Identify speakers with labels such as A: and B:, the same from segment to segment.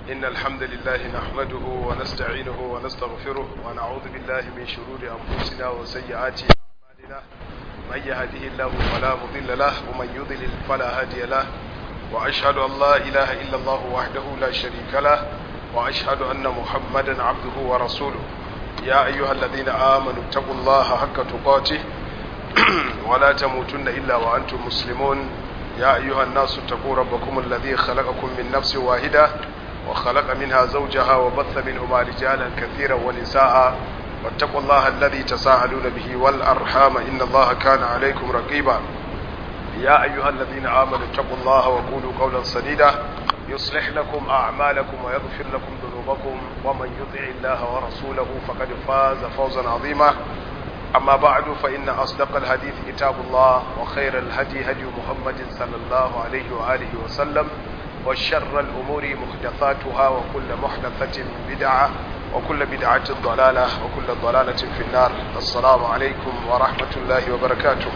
A: إن الحمد لله نحمده ونستعينه ونستغفره ونعوذ بالله من شرور أنفسنا وسيئات أعمالنا من يهده الله فلا مضل له ومن يضلل فلا هادي له وأشهد أن لا إله إلا الله وحده لا شريك له وأشهد أن محمدا عبده ورسوله يا أيها الذين آمنوا اتقوا الله حق تقاته ولا تموتن إلا وأنتم مسلمون يا أيها الناس اتقوا ربكم الذي خلقكم من نفس واحدة وخلق منها زوجها وبث منهما رجالا كثيرا ونساء واتقوا الله الذي تساءلون به والأرحام إن الله كان عليكم رقيبا يا أيها الذين آمنوا اتقوا الله وقولوا قولا سديدا يصلح لكم أعمالكم ويغفر لكم ذنوبكم ومن يطع الله ورسوله فقد فاز فوزا عظيما أما بعد فإن أصدق الحديث كتاب الله وخير الهدي هدي محمد صلى الله عليه وآله وسلم وشر الأمور محدثاتها وكل محدثة بدعة وكل بدعة ضلالة وكل ضلالة في النار السلام عليكم ورحمة الله وبركاته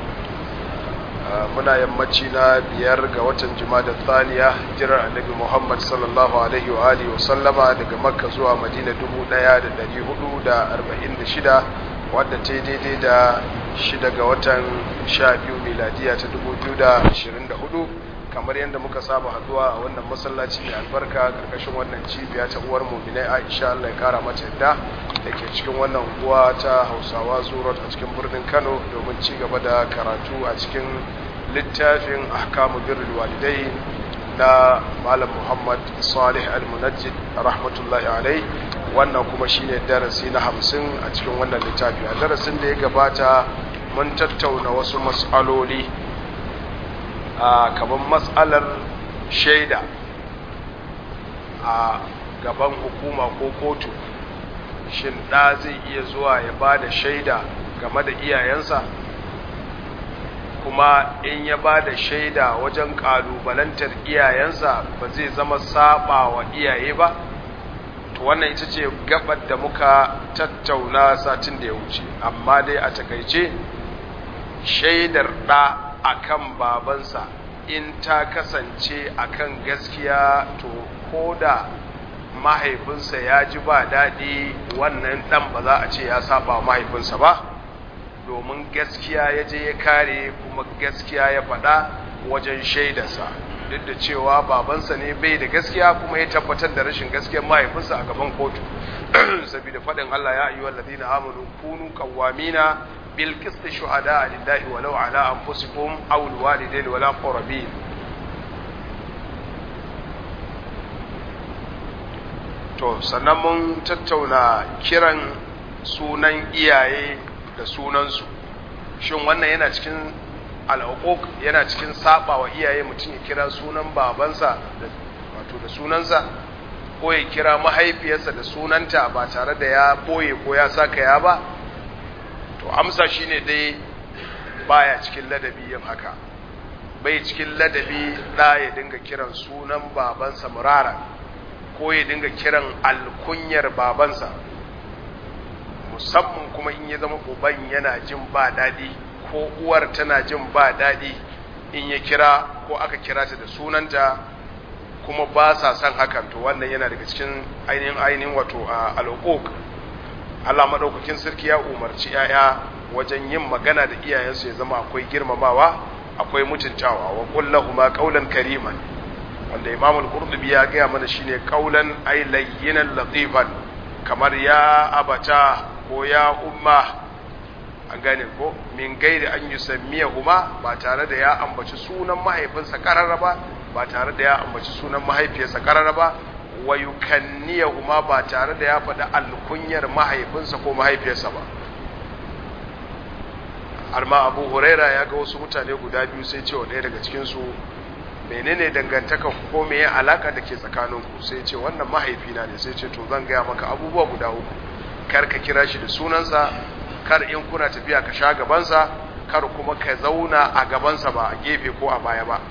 A: muna yammaci na biyar ga watan da thaniya jirar annabi muhammad sallallahu alaihi wa alihi wa sallama daga makka zuwa madina 1446 wadda ta daidai da shida ga watan sha biyu miladiya ta 2024 kamar yadda muka saba haduwa a wannan masallaci mai albarka karkashin wannan cibiya ta uwar muminai aisha allah ya kara mata yadda da ke cikin wannan unguwa ta hausawa zuwa a cikin birnin kano domin ci gaba da karatu a cikin littafin ahkamu birrul walidai na malam muhammad salih al-munajjid rahmatullahi alai wannan kuma shine darasi na hamsin a cikin wannan littafi a darasin da ya gabata mun tattauna wasu matsaloli a gaban matsalar shaida a gaban hukuma ko kotu shin ɗa zai iya zuwa ya ba da shaida game da iyayensa kuma in ya ba da shaida wajen ƙalubalantar iyayensa ba zai zama saba wa iyaye ba to wannan ita ce gabar da muka tattauna satin da ya wuce amma dai a takaice shaidar ɗa akan babansa in ta kasance akan gaskiya to ko da mahaifinsa ya ji ba daɗi wannan ɗan ba za a ce ya saba mahaifinsa ba domin gaskiya ya je ya kare kuma gaskiya ya faɗa wajen shaidarsa duk da cewa babansa ne bai da gaskiya kuma ya tabbatar da rashin gaskiyar mahaifinsa a gaban kotu saboda faɗin Allah ya ayyuhal ladina amanu kunu qawwamina bil qisti shuhada lillahi walau ala anfusikum aw al walidaini wala qarabin to sannan mun tattauna kiran sunan iyaye da sunansu shin wannan yana cikin al'uquq yana cikin saba wa iyaye mutum ya kira sunan babansa da wato da sunansa ko ya kira mahaifiyarsa da sunanta ba tare da ya boye ko ya saka ya ba to amsa shine dai baya cikin ladabi yin haka bai cikin ladabi da ya dinga kiran sunan babansa murara ko ya dinga kiran alkunyar babansa musamman kuma in ya zama uban yana jin ba daɗi ko uwar tana jin ba daɗi in ya kira ko aka kira ta da sunanta kuma ba sa son hakan to wannan yana daga cikin ainihin ainihin wato a al'uquq Allah madaukakin sarki ya umarci yaya wajen yin magana da iyayensu ya zama akwai girmamawa akwai mutuntawa wa qul lahumu qawlan kariman wanda Imam al-Qurtubi ya ga mana shine qawlan ay layyinan latifan kamar ya abata ko ya umma an gane ko min gairi an yi sammiya huma ba tare da ya ambaci sunan mahaifinsa karara ba ba tare da ya ambaci sunan mahaifiyarsa karara ba wa yukanniya huma ba tare da ya faɗi alkunyar mahaifinsa ko mahaifiyarsa ba amma abu huraira ya ga wasu mutane guda biyu sai ce wa ɗaya daga cikinsu menene dangantaka ko me ya alaka da ke tsakaninku sai ce wannan mahaifina ne sai ce to zan gaya maka abubuwa guda uku kar ka kira shi da sunansa kar in kuna tafiya ka sha gabansa kar kuma ka zauna a gabansa ba a gefe ko a baya ba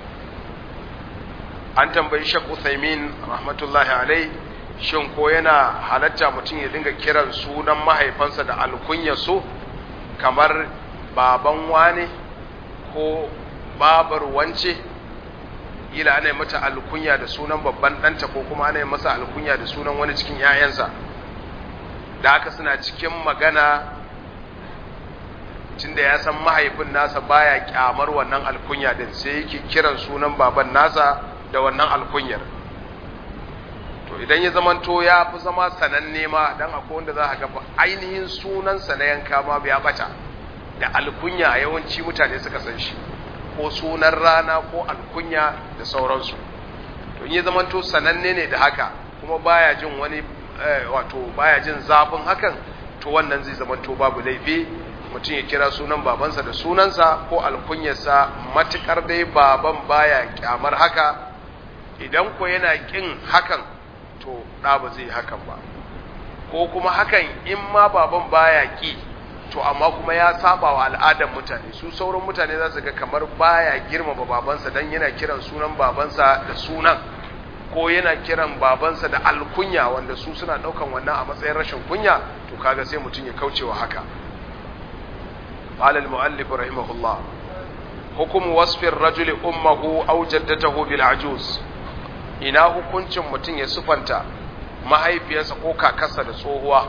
A: an tambayi shek uthaymin rahmatullahi alai shin ko yana halatta mutum ya dinga kiran sunan mahaifansa da alkunya so kamar baban wane ko babar wance ila ana yi mata alkunya da sunan babban ɗanta ko kuma ana yi masa alkunya da sunan wani cikin 'ya'yansa da haka suna cikin magana tunda ya san mahaifin nasa baya kyamar wannan alkunya din sai yake kiran sunan baban nasa da wannan alkunyar to idan ya zamanto ya fi zama sananne ma dan akwai wanda za ka ga ainihin sunansa na yanka ma ya bata da alkunya a yawanci mutane suka san shi ko sunan rana ko alkunya da sauransu to in ya zamanto sananne ne da haka kuma baya jin wani wato baya jin zafin hakan to wannan zai zamanto babu laifi mutum ya kira sunan babansa da sunansa ko alkunyarsa matukar dai baban baya kyamar haka idan ko yana kin hakan to ɗa ba zai hakan ba ko kuma hakan in ma baban baya ki to amma kuma ya saba wa al'adar mutane su sauran mutane za su ga kamar baya girmama babansa dan yana kiran sunan babansa da sunan ko yana kiran babansa da alkunya wanda su suna daukan wannan a matsayin rashin kunya to kaga sai mutum ya kaucewa haka قال المؤلف رحمه الله حكم وصف الرجل أمه أو جدته بالعجوز ina hukuncin mutum ya sufanta mahaifiyarsa ko kakarsa da tsohuwa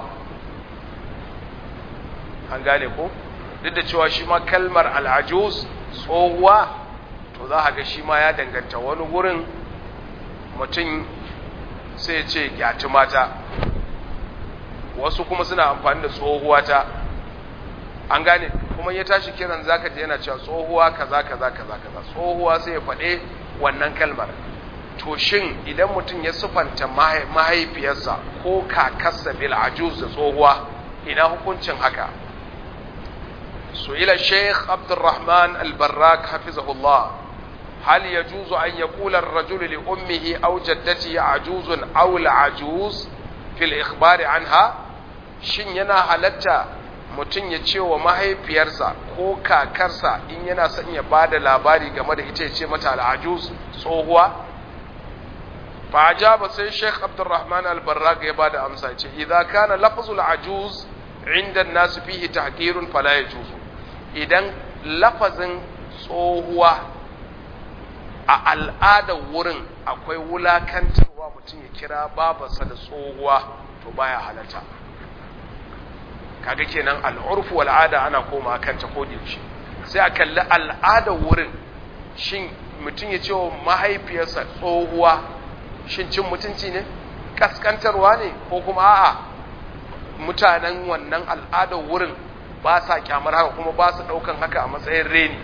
A: an gane ko duk da cewa shi ma kalmar al'ajuz tsohuwa to za a ga shi ma ya danganta wani wurin mutum sai ce gyati mata wasu kuma suna amfani da tsohuwa ta an gane kuma ya tashi kiran zaka ji yana cewa tsohuwa kaza kaza kaza kaza tsohuwa sai ya faɗe wannan kalmar to shin idan mutum ya sufanta mahaifiyarsa ko kakarsa bil ajuz da tsohuwa ina hukuncin haka su'ila sheikh abdurrahman al-barrak hafizahullah هل يجوز أن يقول الرجل لأمه أو جدته عجوز أو العجوز في الإخبار عنها shin yana halatta mutum ya ce wa mahaifiyarsa ko kakarsa in yana son ya ba da labari game da ita ya ce mata al'ajuz tsohuwa fa ajaba sai Sheikh Abdulrahman al-Barraq ya bada amsa ce idza kana lafzul ajuz inda an-nas fihi tahqirun fala yajuz idan lafazin tsohuwa a al'adar wurin akwai wulakantarwa mutum ya kira babarsa da tsohuwa to baya halatta kaga kenan al'urfu al'ada ana koma kanta ko yaushe sai a kalli al'adar wurin shin mutum ya ce wa mahaifiyarsa tsohuwa shin cin mutunci ne kaskantarwa ne ko kuma a'a mutanen wannan al'adar wurin ba sa kyamar haka kuma ba su daukan haka a matsayin reni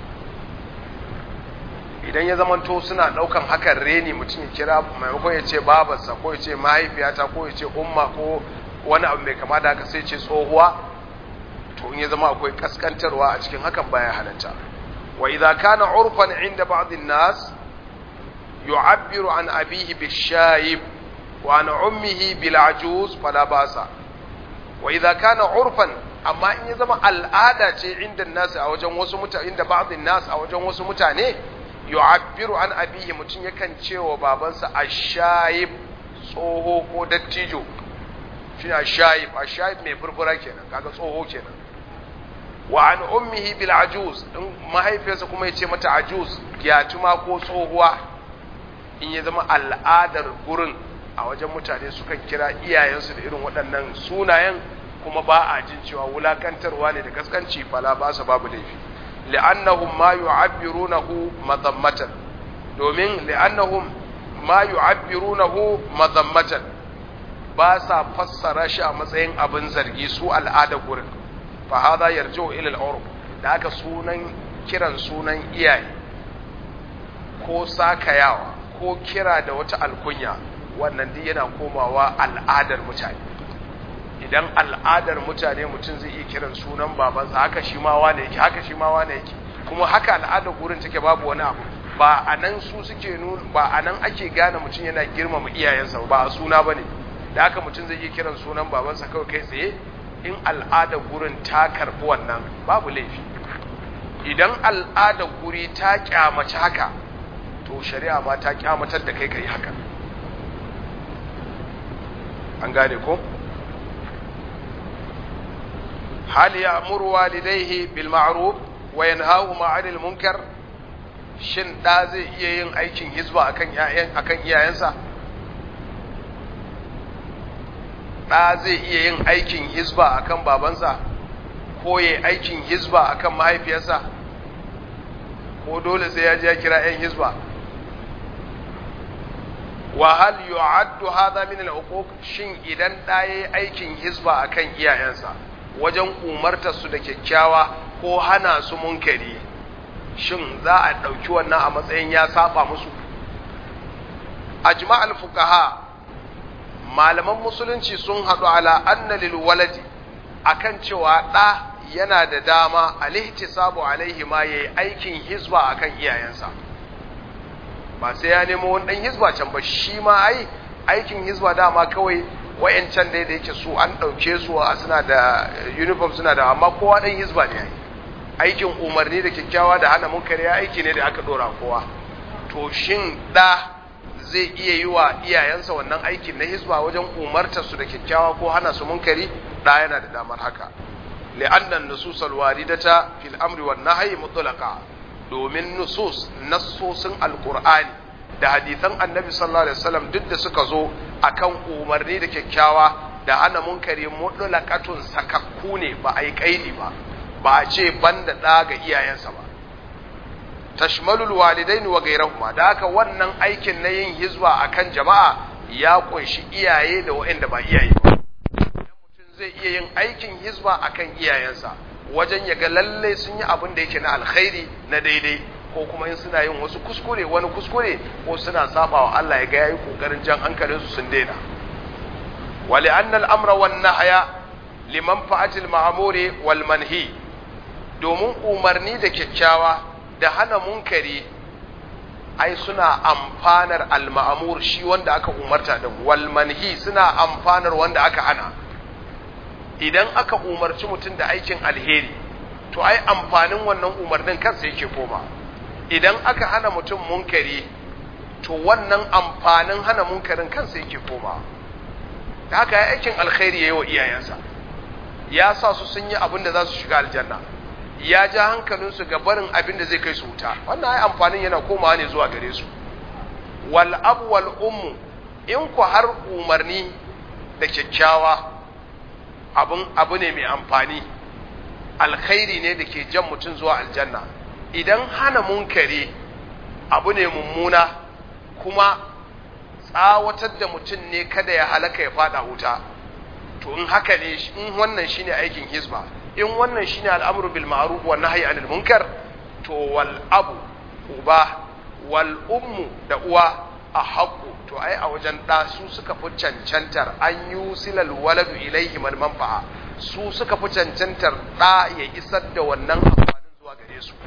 A: idan ya zamanto suna daukan hakan reni mutum ya kira maimakon ya ce babarsa ko ya ce mahaifiyata ko ya ce umma ko wani abu mai kama da haka sai ce tsohuwa to in ya zama akwai kaskantarwa a cikin hakan baya halatta wa idza kana urfan inda ba'd an-nas yu'abbiru an abihi bishayib wa an ummihi bil ajuz fala basa wa idza kana urfan amma in ya zama al'ada ce inda nas a wajen wasu mutane inda ba'd an-nas a wajen wasu mutane yu'abbiru an abihi mutun yakan cewa babansa ashayib tsoho ko dattijo shi a shayib a shayib mai furfura kenan kaga tsoho kenan wa an ummihi bil ajuz in mahaifiyarsa kuma yace mata ajuz gyatuma ko tsohuwa in ya zama al'adar gurin a wajen mutane sukan kira iyayensu da irin waɗannan sunayen kuma ba a jin cewa wulakantarwa ne da kaskanci fala ba su babu laifi li'annahum ma yu'abbirunahu madammatan domin li'annahum ma yu'abbirunahu madammatan ba sa fassara shi a matsayin abin zargi su al'ada gurin fa hada yarji'u ila al-urf da aka sunan kiran sunan iyaye ko sakayawa ko kira da wata alkunya wannan duk yana komawa al'adar mutane idan al'adar mutane mutum zai iya kiran sunan babansa haka shi ma wane yake haka shi ma wane yake kuma haka al'adar gurin take babu wani abu ba a nan su suke nuna ba a nan ake gane mutum yana girmama iyayensa ba a suna bane da haka mutum zai iya kiran sunan babansa kawai kai tsaye in al'adar gurin ta karbi wannan babu laifi idan al'adar guri ta kyamaci haka to shari'a ma ta kyamatar da kai kai haka an gane ko hal ya'muru walidayhi bil ma'ruf wa yanhahuma 'anil munkar shin ɗa zai iya yin aikin hizba akan akan iyayensa ɗa zai iya yin aikin hizba akan babansa ko ya aikin hizba akan mahaifiyarsa ko dole sai ya je ya kira 'yan hizba wa hal yu'addu hadha min al-uquq shin idan da yayi aikin hizba akan iyayensa wajen umartar su da kyakkyawa ko hana su munkari shin za a dauki wannan a matsayin ya saba musu ajma' al-fuqaha malaman musulunci sun hadu ala anna lil waladi akan cewa da yana da dama al-ihtisabu alaihi ma yayi aikin hizba akan iyayensa ba sai ya nemo wani dan hizba can ba shi ma ai aikin hizba dama kawai wayancan dai da yake su an dauke su a suna da uniform suna da amma kowa dan hizba ne ai aikin umarni da kyakkyawa da hana munkari ya aiki ne da aka dora kowa to shin da zai iya yi wa iyayensa wannan aikin na hizba wajen umartar su da kyakkyawa ko hana su munkari da yana da damar haka li'annan nususal waridata fil amri wan nahyi mutlaqa domin nusus nassosin alkur'ani da hadithan annabi sallallahu alaihi wasallam duk da suka zo akan umarni da kyakkyawa da hana munkari mutlaqatun sakakku ne ba ai kaidi ba ba a ce banda da ga iyayensa ba tashmalul walidaini wa ghayrahuma da haka wannan aikin na yin hizba akan jama'a ya kunshi iyaye da waɗanda ba iyaye ba mutum zai iya yin aikin hizba akan iyayensa wajen ya ga lalle sun yi abin da yake na alkhairi na daidai ko kuma in suna yin wasu kuskure wani kuskure ko suna saba wa Allah ya ga yayi kokarin jan hankalin su sun daina wali annal amra wan nahya liman fa'atil ma'muri wal manhi domin umarni da kyakkyawa da hana munkari ai suna amfanar al ma'mur shi wanda aka umarta din wal manhi suna amfanar wanda aka hana idan aka umarci mutum da aikin alheri to ai amfanin wannan umarnin kansa yake koma idan aka hana mutum munkari to wannan amfanin hana munkarin kansa yake koma da haka ya aikin alkhairi ya yi wa iyayensa ya sa su sun yi abin da za su shiga aljanna ya ja hankalinsu ga barin abin da zai kai su wuta wannan ai amfanin yana komawa ne zuwa gare su wal abu wal ummu in ku har umarni da kyakkyawa abun abu ne mai amfani alkhairi ne da ke jan mutum zuwa aljanna idan hana munkari abu ne mummuna kuma tsawatar da mutum ne kada ya halaka ya fada wuta to in haka ne in wannan shine aikin hizba in wannan shine al'amru bil ma'ruf wa nahyi anil munkar to wal abu uba wal ummu da uwa a haƙu to ai a wajen ɗa su suka fi cancantar an yi silal waladu ilaihi mal manfa'a su suka fi cancantar ɗa ya isar da wannan amfanin zuwa gare su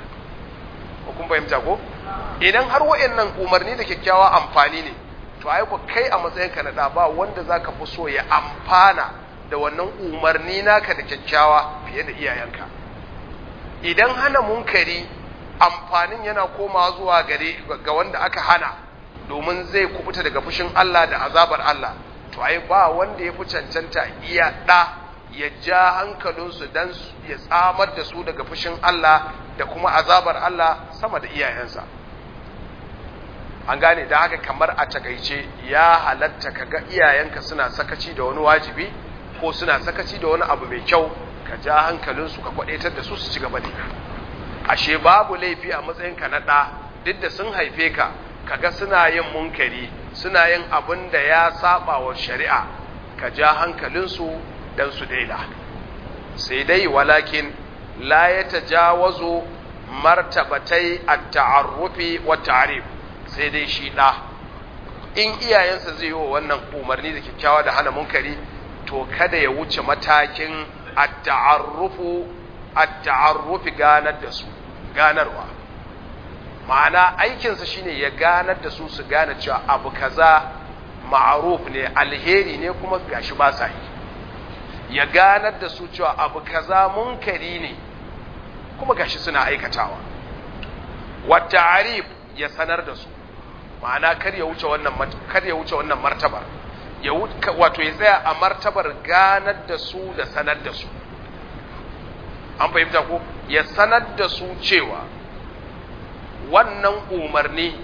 A: ko kun fahimta ko idan har wa'annan umarni da kyakkyawa amfani ne to ai ku kai a matsayin ka na ɗa ba wanda zaka fi so ya amfana da wannan umarni naka da kyakkyawa fiye da iyayenka idan hana munkari amfanin yana komawa zuwa gare ga wanda aka hana domin zai kubuta daga fushin Allah da azabar Allah to ai ba wanda ya fi cancanta iya ɗa ya ja hankalinsu don ya tsamar da su daga fushin Allah da kuma azabar Allah sama da iyayensa an gane da haka kamar a takaice ya halatta kaga iyayenka suna sakaci da wani wajibi ko suna sakaci da wani abu mai kyau ka ja hankalinsu ka kwadaitar da su su ci gaba da ashe babu laifi a matsayinka na ɗa duk da sun haife ka kaga suna yin munkari suna yin abin da ya saba wa shari'a ka ja hankalinsu dan su daina sai dai walakin la ya tajawazu martabatai at-ta'arrufi wa ta'rif sai dai shi da in iyayensa zai yi wa wannan umarni da kyakkyawa da hana munkari to kada ya wuce matakin at-ta'arrufu at-ta'arrufi ganar da su ganarwa ma'ana aikinsa shine ya ganar da su su gane cewa abu kaza ma'aruf ne alheri ne kuma gashi ba sa yi ya ganar da su cewa abu kaza munkari ne kuma gashi suna aikatawa wata arif ya sanar da su ma'ana kar ya wuce wannan kar ya wuce wannan martabar ya wato ya tsaya a martabar ganar da su da sanar da su an fahimta ko ya sanar da su cewa wannan umarni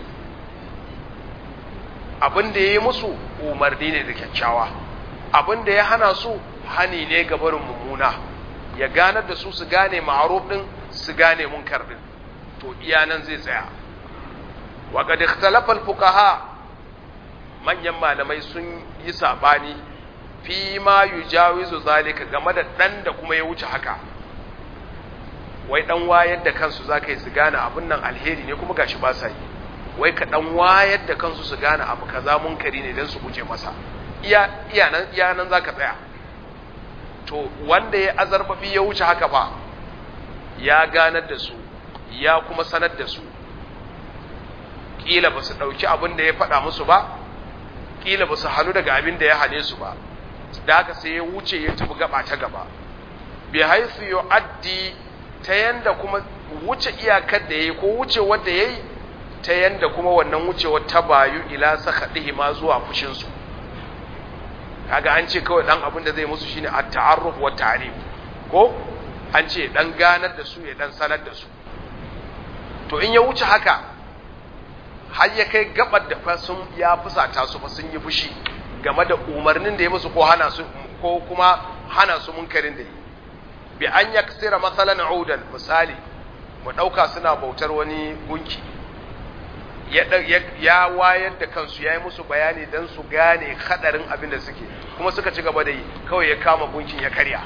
A: abin da ya yi musu umarni ne da kyakkyawa abin da ya hana su hani ne ga barin mummuna ya ganar da su su gane ma'aruf din su gane munkar din to iya nan zai tsaya wa qad ikhtalafa al-fuqaha manyan malamai sun yi sabani fi ma yujawizu zalika game da dan da kuma ya wuce haka wai dan wayar da kansu zaka yi su gane abin nan alheri ne kuma gashi ba sa yi wai ka dan wayar da kansu su gane abu kaza munkari ne dan su guje masa iya iya nan iya nan zaka tsaya to wanda ya azarbabi ya wuce haka fa ya ganar da su ya kuma sanar da su kila ba su ɗauki abin da ya faɗa musu ba kila ba su hannu daga abin da ya hane su ba da haka sai ya wuce ya tafi gaba ta gaba bi haifu yu'addi ta yanda kuma wuce iyakar da yayi ko wuce wanda yayi ta yanda kuma wannan wucewar ta bayu ila sakadihi ma zuwa fushin su kaga an ce kawai dan abin da zai musu shine at-ta'arruf wa ta'rif ko an ce dan ganar da su ya dan sanar da su to in ya wuce haka har ya kai gabar da fa sun ya fusata su fa sun yi fushi game da umarnin da ya musu ko hana su ko kuma hana su munkarin da yi bi an yaksira masalan udan misali mu dauka suna bautar wani gunki ya ya wayar da kansu yayi musu bayani dan su gane hadarin abin da suke kuma suka ci gaba da yi kawai ya kama gunkin ya karya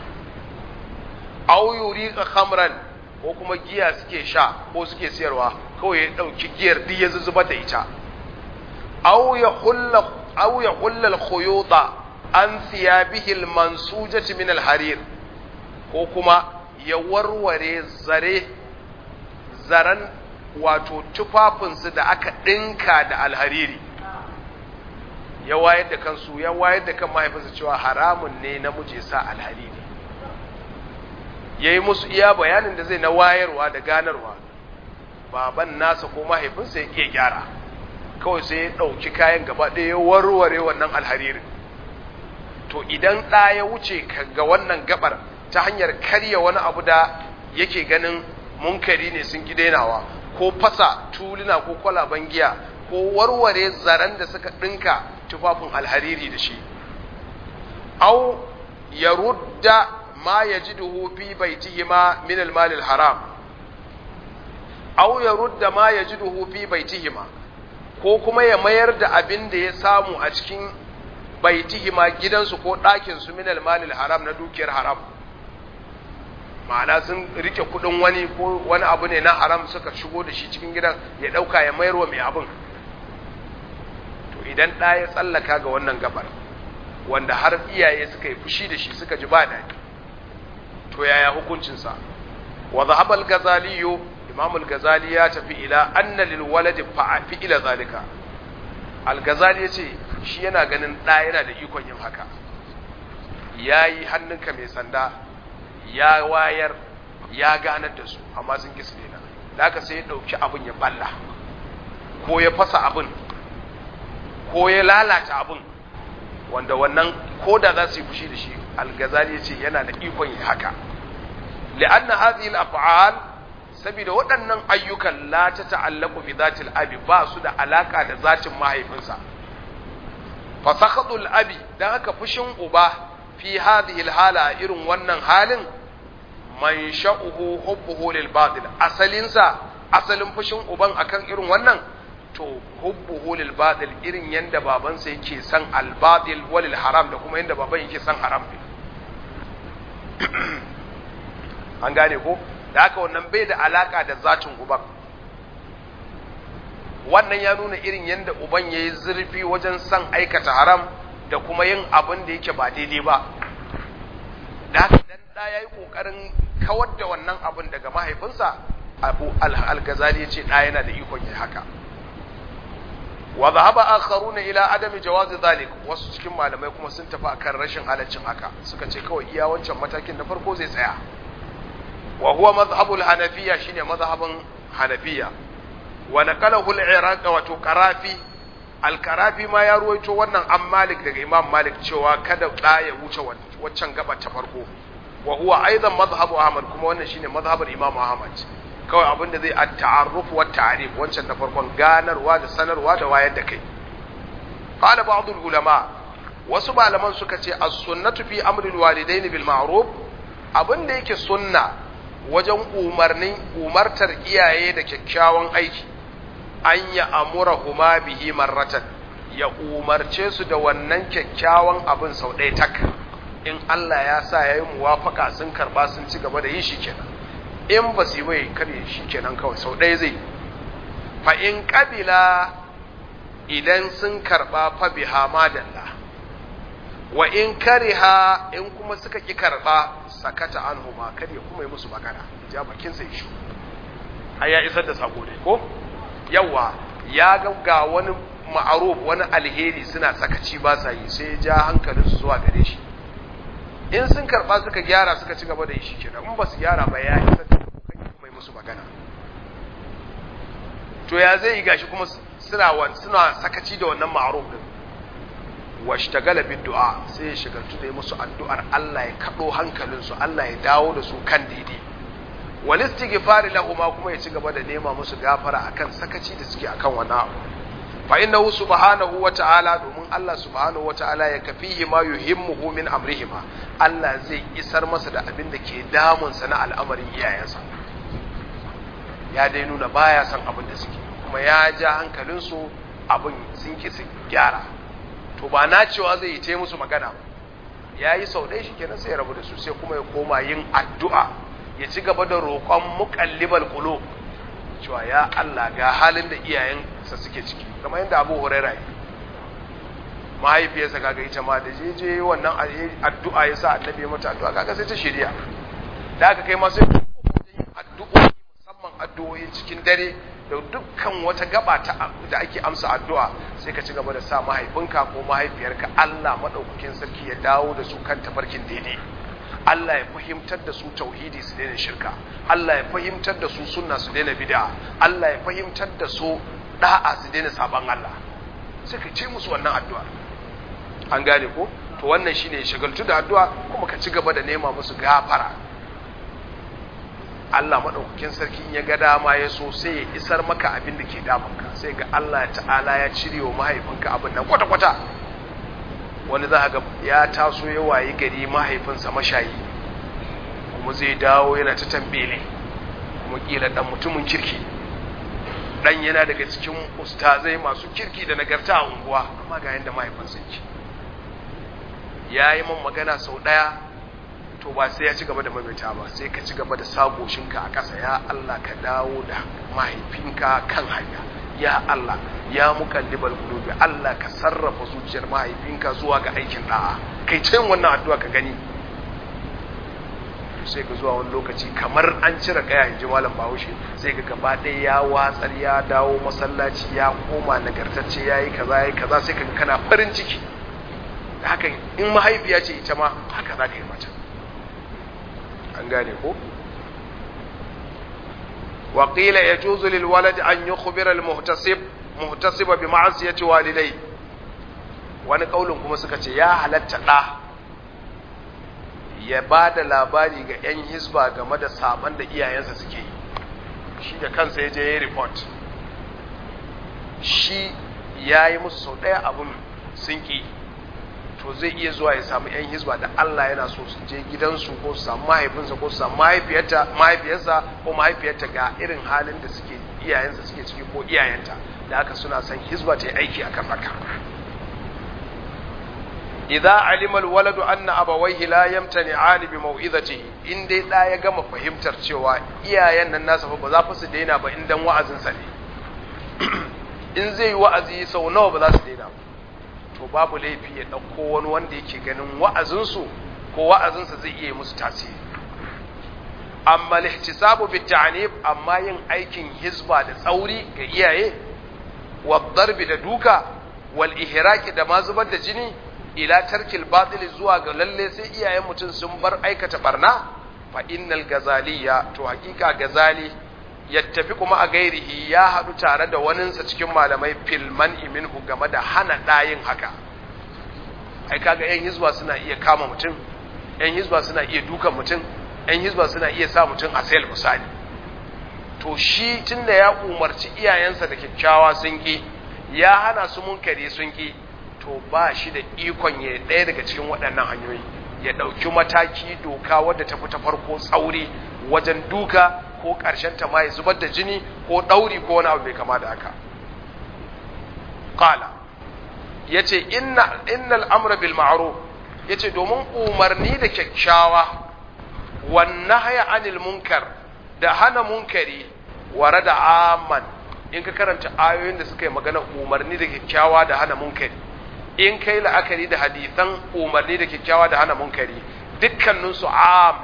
A: aw yuriqa khamran ko kuma giya suke sha ko suke siyarwa kawai ya dauki giyar duk ya zuzuba da ita aw ya hulla aw ya hulla al-khuyuta an thiyabihi al-mansujati min al-harir ko kuma ya warware zare zaran wato tufafinsu da aka ɗinka da alhariri ya wayar da kansu ya wayar da kan mahaifinsa cewa haramun ne namiji sa alhariri ya yi musu iya bayanin da zai na wayarwa da ganarwa baban nasa ko mahaifinsa ya ke gyara kawai sai ya ɗauki kayan gaba ɗaya ya warware wannan alharirin to idan ɗa ya wuce ga wannan gabar ta hanyar karya wani abu da yake ganin munkari ne sun gidainawa ko fasa tuluna ko kwalaban giya ko warware zaren da suka ɗinka tufafin alhariri da shi au ya rudda ma ya ji fi baitihima min almalil haram au ya rudda ma ya ji fi baitihima ko kuma ya mayar da abin da ya samu a cikin baitihima gidansu ko ɗakinsu min almalil haram na dukiyar haram ma'ana sun rike kudin wani ko wani abu ne na haram suka shigo da shi cikin gidan ya dauka ya mayar wa mai abin to idan ɗa ya tsallaka ga wannan gabar wanda har iyaye suka yi fushi da shi suka ji ba daɗi to yaya hukuncinsa wa zahabal gazaliyo imamul gazali ya tafi ila anna lil waladi fi ila zalika al gazali yace shi yana ganin ɗa yana da ikon yin haka yayi hannunka mai sanda ya wayar ya ganar da su amma sun kisa daina da aka sai ya ɗauki abin ya balla ko ya fasa abin ko ya lalata abin wanda wannan ko da za su yi fushi da shi algazali ya ce yana da ikon yi haka li'anna hadhihi al-af'al saboda waɗannan ayyukan la ta ta'allaqu bi zatil abi ba su da alaka da zatin mahaifinsa fa sakhatul abi dan haka fushin uba fi hadhihi al-hala irin wannan halin man sha'uhu hubbuhu lil batil asalinsa asalin fushin uban akan irin wannan to hubbuhu lil batil irin yanda babansa yake san al batil walil haram da kuma yanda baban yake san haram an gane ko da haka wannan bai da alaka da zatin uban wannan ya nuna irin yanda uban yayi zurfi wajen san aikata haram da kuma yin abin da yake ba daidai ba da haka dan da yayi kokarin kawar da wannan abin daga mahaifinsa abu al-ghazali yace da yana da ikon yi haka wa dhahaba akharuna ila adami jawaz zalik wasu cikin malamai kuma sun tafi akan rashin halaccin haka suka ce kawai iya wancan matakin na farko zai tsaya wa huwa madhhabul hanafiyya shine madhhabin hanafiyya wa naqalahu al-iraq wato qarafi al-qarafi ma ya ruwaito wannan an malik daga imam malik cewa kada da ya wuce waccan gaba ta farko wa huwa aidan madhhabu ahmad kuma wannan shine madhhabul imam ahmad kawai abin da zai at-ta'arruf wa ta'rif wancan na farkon ganarwa da sanarwa da wayar da kai qala ba'd ulama wasu malaman suka ce as-sunnatu fi amri al-walidaini bil ma'ruf abin da yake sunna wajen umarnin umartar iyaye da kyakkyawan aiki an ya amurahuma bihi marratan ya umarce su da wannan kyakkyawan abin sau ɗaya tak in Allah ya sa ya yi muwafaka sun karba sun ci gaba da yi shi kenan in ba su yi bai kare shi kenan kawai sau ɗaya zai fa in ƙabila idan sun karba fa biha madalla wa in kariha in kuma suka ki karba sakata anhu ma kar ya kuma yi musu magana ja bakin sai shi ai ya isar da sako dai ko yawa ya ga ga wani ma'aruf wani alheri suna sakaci ba sa yi sai ya ja hankalin su zuwa gare shi in sun karba suka gyara suka ci gaba da yi shi kenan in ba su gyara ba ya isar da sako kai kuma yi musu magana to ya zai yi gashi kuma suna suna sakaci da wannan ma'aruf din washtagala bid du'a sai ya shigaltu da musu addu'ar Allah ya kado hankalinsu Allah ya dawo da su kan daidai wal istighfar lahum kuma ya ci gaba da nema musu gafara akan sakaci da suke akan wannan abu fa innahu subhanahu wa ta'ala domin Allah subhanahu wa ta'ala ya kafihi ma yuhimmuhu min amrihima Allah zai isar masa da abin da ke damun sa na al'amarin iyayensa ya dai nuna baya son abin da suke kuma ya ja hankalinsu abin sun ki su gyara to ba na cewa zai yi ta musu magana ba ya yi sau ɗaya shi kenan sai ya rabu da su sai kuma ya koma yin addu'a ya ci gaba da roƙon muƙallibal ƙulo cewa ya Allah ga halin da iyayensa suke ciki kamar yadda abu huraira yi mahaifiyarsa kaga ita ma da je je wannan addu'a ya sa annabi ya mata addu'a kaga sai ta shirya da aka kai ma sai yin addu'o'i musamman addu'o'i cikin dare da dukkan wata gaba ta da ake amsa addu'a sai ka ci gaba da sa mahaifinka ko mahaifiyarka Allah madaukakin sarki ya dawo da su kan tafarkin daidai Allah ya fahimtar da su tauhidi su daina shirka Allah ya fahimtar da su sunna su daina bid'a Allah ya fahimtar da su da'a su daina saban Allah sai ka ce musu wannan addu'a an gane ko to wannan shine shagaltu da addu'a kuma ka ci gaba da nema musu gafara Allah maɗaukakin sarki ya ga dama ya so sai ya isar maka abin da ke damunka sai ga Allah ta'ala ya cire wa mahaifinka abin nan kwata-kwata wani za ga ya taso ya wayi gari mahaifinsa mashayi kuma zai dawo yana ta tambele kuma kila dan mutumin kirki dan yana daga cikin ustazai masu kirki da nagarta a unguwa amma ga yanda mahaifinsa yake ya yi man magana sau ɗaya to ba sai ya ci gaba da maimaita ba sai ka ci gaba da sagoshinka a ƙasa ya Allah ka dawo da mahaifinka kan hanya ya Allah ya muqallibal qulubi Allah ka sarrafa zuciyar mahaifinka zuwa ga aikin da'a kai ce wannan addu'a ka gani sai ka zuwa wani lokaci kamar an cire kaya in ji malam Bahaushe sai ka gaba ɗaya ya watsar ya dawo masallaci ya koma nagartacce ya yi kaza ya yi kaza sai ka kana farin ciki da haka in mahaifiya ce ita ma haka za ka yi mata an gane ko وقيل يجوز للولد أن يخبر المهتصب مهتصب بمعصية والديه wani kaulin kuma suka ce ya halatta ɗa ya ba da labari ga 'yan hisba game da saban da iyayensa suke yi shi da kansa ya je ya report shi ya yi musu sau ɗaya abin sun ƙi to zai iya zuwa ya samu 'yan hisba da Allah yana so su je gidansu ko su samu mahaifinsa ko su samu mahaifiyarsa ko mahaifiyarta ga irin halin da suke iyayensa suke ciki ko iyayenta da haka suna son hisba ta yi aiki a kan haka idza alima alwaladu anna abawayhi la yamtani'ani bi mau'izatihi in dai da ya gama fahimtar cewa iyayen nan nasa fa ba za su daina ba in dan wa'azin sa ne in zai yi wa'azi sau nawa ba za su daina ba to babu laifi ya ɗauko wani wanda yake ganin wa'azinsu ko wa'azinsa zai iya musu tasiri amma lihtisabu bi ta'nib amma yin aikin hizba da tsauri ga iyaye wa darbi da duka wal ihraqi da ma zubar da jini ila tarkil batil zuwa ga lalle sai iyayen mutum sun bar aikata barna fa innal gazaliya to hakika gazali yattafi kuma a gairihi ya haɗu tare da waninsa cikin malamai filman iminhu game da hana ɗayin haka ai kaga yan hizba suna iya kama mutum yan hizba suna iya dukan mutum yan hizba suna iya sa mutum a sayar misali to shi tunda ya umarci iyayensa da kyakkyawa sun ki ya hana su munkari sun ki to ba shi da ikon ya ɗaya daga cikin waɗannan hanyoyi ya ɗauki mataki doka wadda ta fi ta farko tsauri wajen duka ko ƙarshen ta ma ya zubar da jini ko ɗauri ko wani abu bai kama da haka qala yace inna innal amra bil ma'ruf yace domin umarni da kyakkyawa wan nahya anil munkar da hana munkari warada amman in ka karanta ayoyin da suka yi magana umarni da kyakkyawa da hana munkari in kai la'akari da hadisan umarni da kyakkyawa da hana munkari dukkaninsu am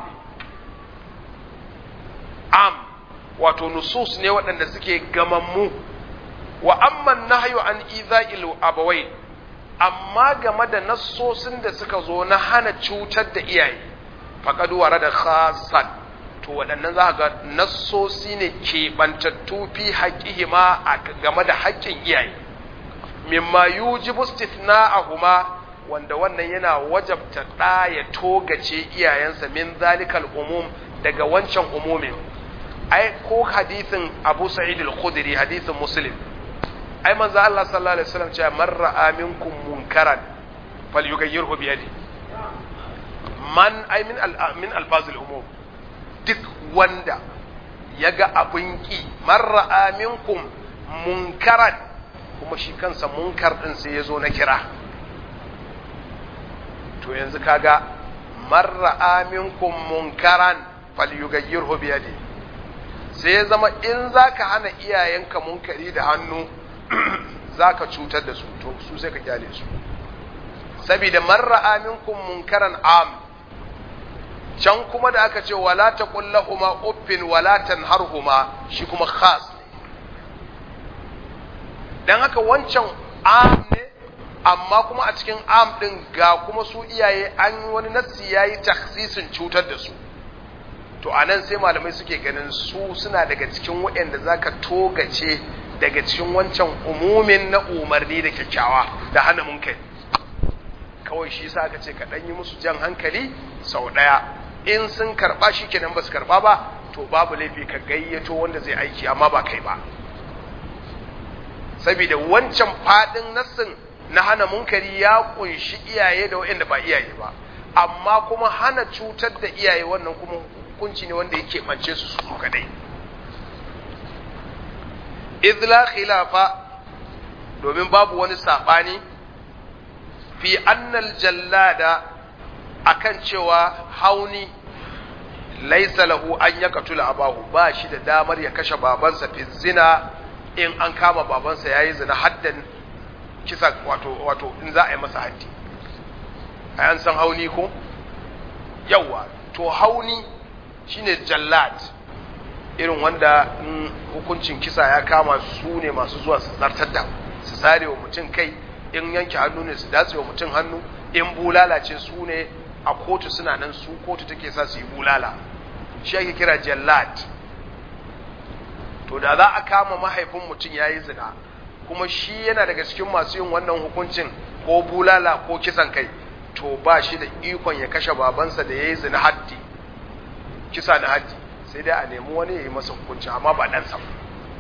A: am wato nusus ne waɗanda suke gamammu wa amman nahyu an iza'il abawai amma game da nassosin da suka zo na hana cutar da iyaye faqad warada khassan to waɗannan za ga nassosi ne keɓantattu fi haƙihima game da haƙƙin iyaye mimma yujibu istithna'ahuma wanda wannan yana wajabta ɗa ya togace iyayensa min zalikal umum daga wancan umumin ai ko hadisin Abu Sa'id al-Khudri hadisin Muslim ai manzo Allah sallallahu alaihi wasallam cewa man ra'a minkum munkaran falyughayyirhu bi yadi man ai min al min alfazil umum duk wanda yaga abin ki man ra'a minkum munkaran kuma shi kansa munkar din sai yazo na kira to yanzu kaga man ra'a minkum munkaran falyughayyirhu bi yadi sai ya zama in zaka hana iyayenka munkari da hannu za ka cutar da su to su sai ka kyale su saboda marra aminkum munkaran am can kuma da aka ce wala ta kullahuma uffin wala tanharhuma shi kuma khas dan haka wancan am ne amma kuma a cikin am din ga kuma su iyaye an wani nassi yayi takhsisin cutar da su to anan sai malamai suke ganin su suna daga cikin waɗanda zaka togace daga cikin wancan umumin na umarni da kyakkyawa da hana munkari kawai shi sa aka ce ka ɗan yi musu jan hankali sau ɗaya in sun karɓa shi kenan ba su karɓa ba to babu laifi ka gayyato wanda zai aiki amma ba kai ba saboda wancan faɗin nassin na hana munkari ya kunshi iyaye da waɗanda ba iyaye ba amma kuma hana cutar da iyaye wannan kuma hukunci ne wanda yake ɓance su su kadai izla khilafa domin babu wani saɓani fi annal jallada akan cewa hauni laisa lahu an ya katula abahu ba shi da damar ya kashe babansa fi zina in an kama babansa ya yi zina haddan kisa wato wato in za a yi masa haddi a yan san hauni ko yawa to hauni shine jallad irin wanda in hukuncin kisa ya kama su ne masu zuwa su zartar da su sare wa mutum kai in yanke hannu ne su datse wa mutum hannu in bulala ce su ne a kotu suna nan su kotu take sa su yi bulala shi ake kira jallad to da za a kama mahaifin mutum ya yi zina kuma shi yana daga cikin masu yin wannan hukuncin ko bulala ko kisan kai to ba shi da ikon ya kashe babansa da ya yi zina haddi kisa na haddi sai dai a nemi wani ya yi masa hukunci amma ba ɗansa ba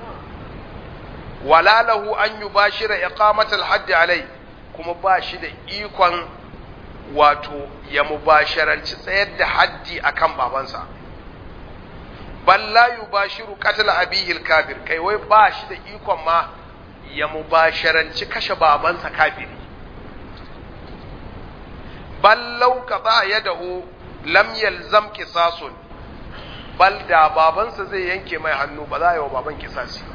A: wala lahu an yi ba shi da iqamatul haddi alai kuma ba shi da ikon wato ya mubasharanci tsayar da haddi akan babansa bal la yubashiru qatl abihi kafir kai wai ba shi da ikon ma ya mubasharanci kashe babansa kafiri bal law qada yadahu lam yalzam qisasun bal da babansa zai yanke mai hannu ba za a yi wa baban kisasi ba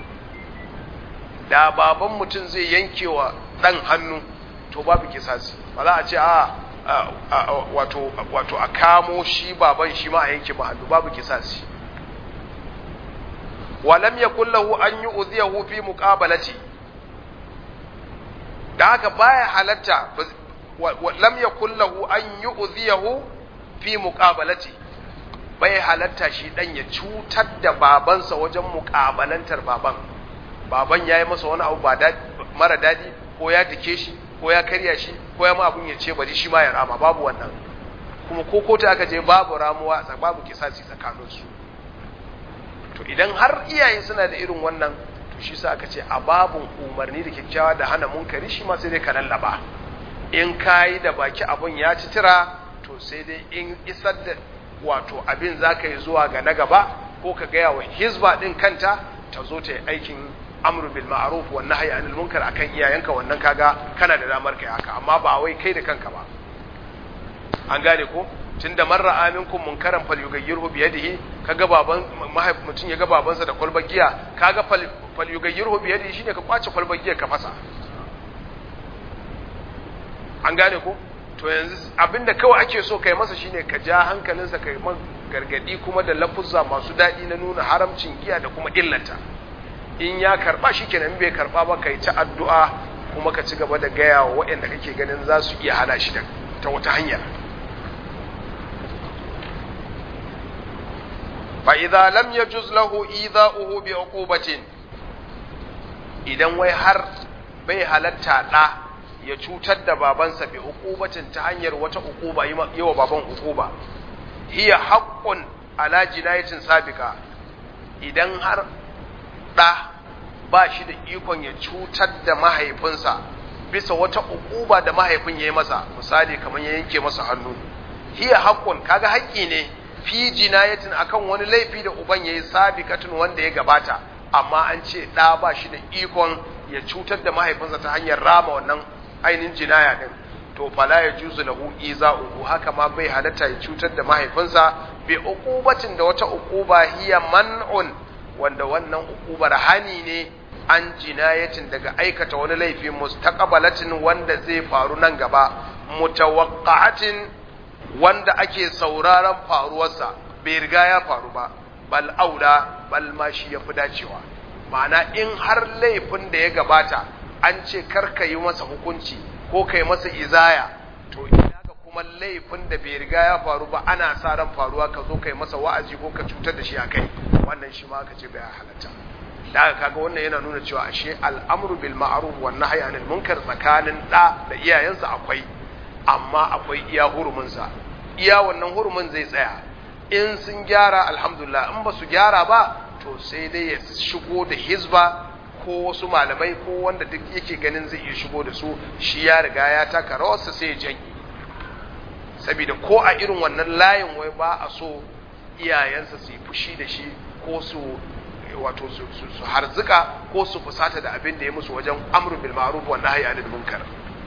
A: da baban mutum zai yanke wa ɗan hannu to babu kisasi ba za a ce a wato wato a kamo shi baban shi ma a yanke ma hannu babu kisasi walam yakul lahu an yu'dhiyahu fi muqabalati da haka baya halatta lam yakul lahu an yu'dhiyahu fi muqabalati bai halatta shi dan ya cutar da babansa wajen muƙabalantar baban baban ya yi masa wani abu ba mara daɗi ko ya dake shi ko ya karya shi ko ya ma abun ya ce bari shi ma ya rama babu wannan kuma ko kota aka je babu ramuwa babu kisasi tsakaninsu to idan har iyaye suna da irin wannan to shi sa aka ce a babun umarni da kyakkyawa da hana munkari shi ma sai dai ka lallaba in kayi da baki abun ya ci tira to sai dai in isar da wato abin za ka yi zuwa ga na gaba ko ka gaya wa hizba din kanta ta zo ta yi aikin amru bil ma'ruf wa nahyi anil munkar akan iyayenka wannan kaga kana da damar kai haka amma ba wai kai da kanka ba an gane ko tunda man ra'a minkum munkaran falyughayyirhu bi yadihi kaga baban mutum ya ga babansa da kwalbar giya kaga falyughayyirhu bi yadihi shine ka kwace kwalbar giya ka fasa an gane ko to yanzu abinda kawai ake so kai masa shine ka ja hankalinsa kai man gargadi kuma da lafuzza masu daɗi na nuna haramcin giya da kuma illata in ya karba shikenan bai karba ba kai ta addu'a kuma ka ci gaba da gaya wa waɗanda kake ganin za su iya hana shi ta wata hanya fa idza lam yajuz lahu idha'uhu bi uqubatin idan wai har bai halatta da ya cutar da babansa bi uqubatin ta hanyar wata uquba yi wa baban uquba hiya haqqun ala jinayatin sabiqa idan har da ba shi da ikon ya cutar da mahaifinsa bisa wata uquba da mahaifin ya yi masa misali kamar ya yanke masa hannu hiya haqqun kaga haƙƙi ne fi jinayatin akan wani laifi da uban yayi sabiqatun wanda ya gabata amma an ce da ba shi da ikon ya cutar da mahaifinsa ta hanyar rama wannan ainihin jinaya din to fala ya juzu lahu iza'uhu haka ma bai halatta ya cutar da mahaifinsa bi uqubatin da wata uquba hiya man'un wanda wannan uqubar hani ne an jinayatin daga aikata wani laifi mustaqbalatin wanda zai faru nan gaba mutawaqqa'atin wanda ake sauraron faruwarsa bai riga ya faru ba bal aula bal ma shi yafi dacewa ma'ana in har laifin da ya gabata an ce karka yi masa hukunci ko kai masa izaya to ina ga kuma laifin da bai riga ya faru ba ana sa ran faruwa ka zo kai masa wa'azi ko ka cutar da shi a kai wannan shi ma aka ce bai halatta da haka kaga wannan yana nuna cewa ashe al'amru bil ma'ruf wan nahyi anil munkar tsakanin da da iyayensa akwai amma akwai iya huruminsa iya wannan hurumin zai tsaya in sun gyara alhamdulillah in ba su gyara ba to sai dai ya shigo da hizba ko wasu malamai ko wanda duk yake ganin zai iya shigo da su shi ya riga ya taka rawarsa sai ya janye saboda ko a irin wannan layin wai ba a so iyayensa su yi fushi da shi ko su wato su harzuka ko su fusata da abin da ya musu wajen amru bil ma'ruf wa nahyi anil munkar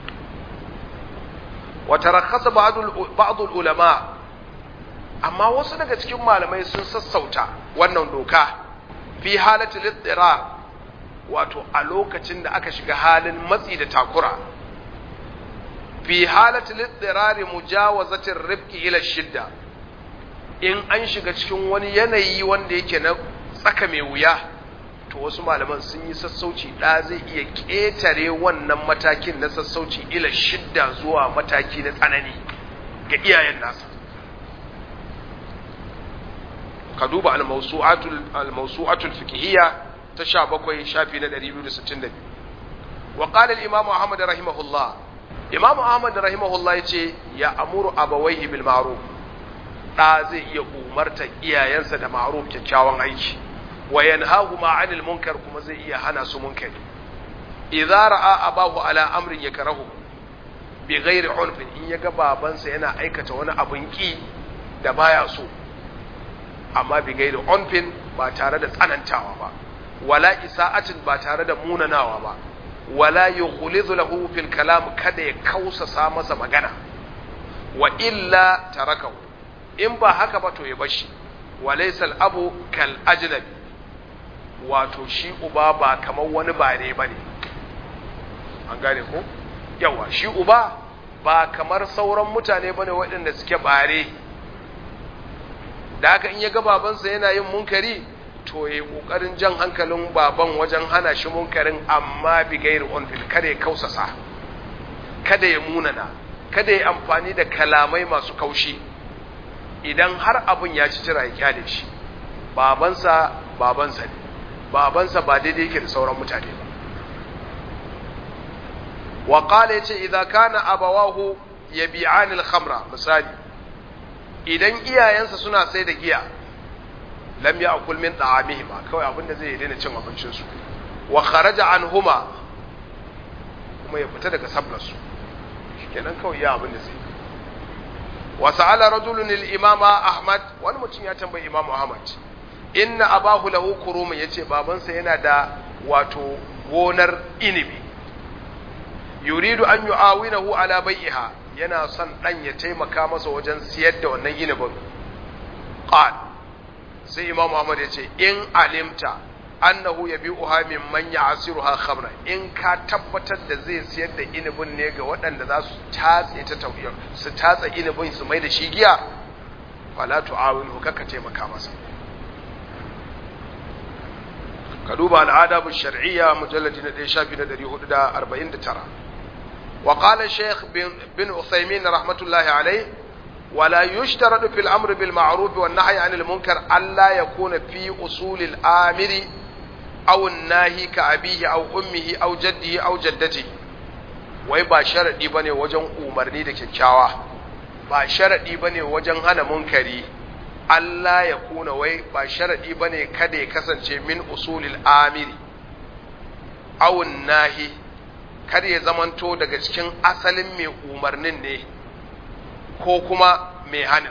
A: wa tarakhasa ba'd ulama amma wasu daga cikin malamai sun sassauta wannan doka fi halati littirar wato a lokacin da aka shiga halin matsi da takura fi halati littirari mujawazatin rifki ila shidda in an shiga cikin wani yanayi wanda yake na tsaka mai wuya to wasu malaman sun yi sassauci da zai iya ƙetare wannan matakin na sassauci ila shidda zuwa mataki na tsanani ga iyayen nasa ka duba al-mawsu'atul fiqhiyya ta 17 shafi na 262 wa qala al-imam Ahmad rahimahullah imam Ahmad rahimahullah yace ya amuru abawaihi bil ma'ruf da zai iya umarta iyayensa da ma'ruf kyakkyawan aiki wa yanhahu ma 'anil munkar kuma zai iya hana su munkari idza ra'a abahu ala amrin yakrahu bi ghairi unfin in yaga babansa yana aikata wani abun ki da baya so amma bi gaida onfin ba tare da tsanantawa ba wala isa'atin ba tare da munanawa ba wala yughlizu lahu fil kalam kada ya kausasa masa magana wa illa tarakahu in ba haka ba to ya bashi walaysa al abu kal ajnabi wato shi uba ba kamar wani bare bane an gane ko yawa shi uba ba kamar sauran mutane bane waɗanda suke bare da haka in ya ga babansa yana yin munkari to ya kokarin jan hankalin baban wajen hana shi munkarin amma bi gairi onfil kada ya kausasa kada ya munana kada ya amfani da kalamai masu kaushi idan har abin ya ci tira ya kyale shi babansa babansa ne babansa ba daidai yake da sauran mutane ba wa qala yace idza kana abawahu yabi'anil khamra misali idan iyayensa suna sai da giya lam ya'kul min ta'amihima kawai abin da zai yi daina cin abincin su wa kharaja anhuma kuma ya fita daga sablar su shikenan kawai ya abin da zai wa sa'ala rajulun al-imama ahmad wani mutum ya tambayi imamu ahmad inna abahu lahu kurumun yace babansa yana da wato gonar inibi yuridu an yu'awinahu ala bai'iha yana son dan ya taimaka masa wajen siyar da wannan inibin qal sai imam Muhammad yace in alimta annahu yabi'uha mimman ya'siruha khamra in ka tabbatar da zai siyar da inibin ne ga waɗanda za su tatse ta tawiyar su tatsa inibin su mai da shi giya fala tu'awinhu kaka taimaka masa ka duba al'adabu shar'iyya mujalladi na ɗaya shafi na ɗari hudu da arba'in da tara wa qala shaykh bin uthaymin rahmatullahi alayh ولا يشترط في الأمر بالمعروف والنهي عن المنكر ألا يكون في أصول الآمر أو الناهي كأبيه أو أمه أو جده أو جدته wai ba sharaɗi ba ne wajen umarni da kyakkyawa ba sharaɗi ba ne wajen hana munkari Allah ya kuna wai ba sharaɗi ba ne kada ya kasance min usulil amiri awun nahi kada ya zamanto daga cikin asalin mai umarnin ne ko kuma mai hanin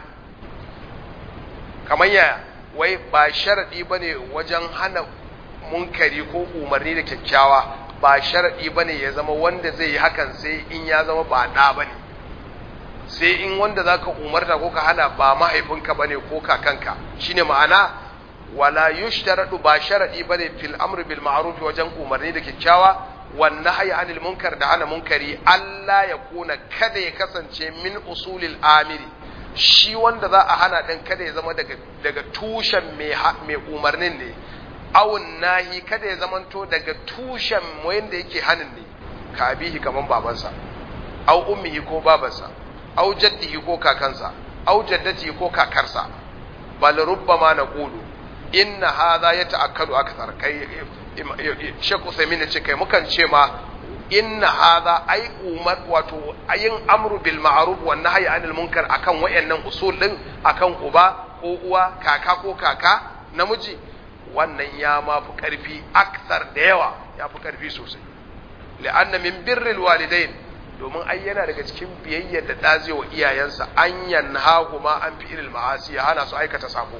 A: kamar yaya wai ba sharaɗi ba ne wajen hana munkari ko umarni da kyakkyawa ba sharaɗi ba ne ya zama wanda zai yi hakan sai in ya zama ba ɗa ba ne sai in wanda za ka umarta ko ka hana ba mahaifinka ba ne ko kakanka shine ma'ana wala yushtaradu ba sharaɗi ba ne fil amri bil ma'ruf wajen umarni da kyakkyawa wan nahyi anil munkar da hana munkari Allah ya kuna kada ya kasance min usulil amiri shi wanda za a hana din kada ya zama daga daga tushen mai umarnin ne awun nahi kada ya zamanto daga tushen wanda yake hanin ne ka abihi kaman babansa au ummihi ko babansa au jaddihi ko kakansa au jaddatihi ko kakarsa bal rubbama naqulu inna hadha yata'akkadu akthar kai Sheikh Uthaymeen ce kai mukan ce ma inna hadha ai umar wato ayin amru bil ma'ruf wan nahyi anil munkar akan wayannan usul din akan uba ko uwa kaka ko kaka namiji wannan ya ma fi karfi aksar da yawa ya fi karfi sosai la'anna min birril walidain domin ai yana daga cikin biyayyar da ɗaze wa iyayensa an yanha kuma an fi ilil ma'asi ya hana su aikata sabo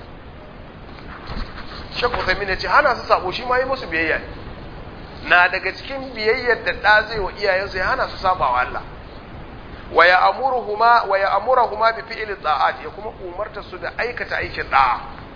A: shakku sami ne ce hana su sabo shi ma yi musu biyayya ne na daga cikin biyayyar da ɗaze wa iyayensa ya hana su saba wa Allah wa ya amuruhuma wa ya amurahuma bi fi'li ta'at ya kuma umarta su da aikata aikin da'a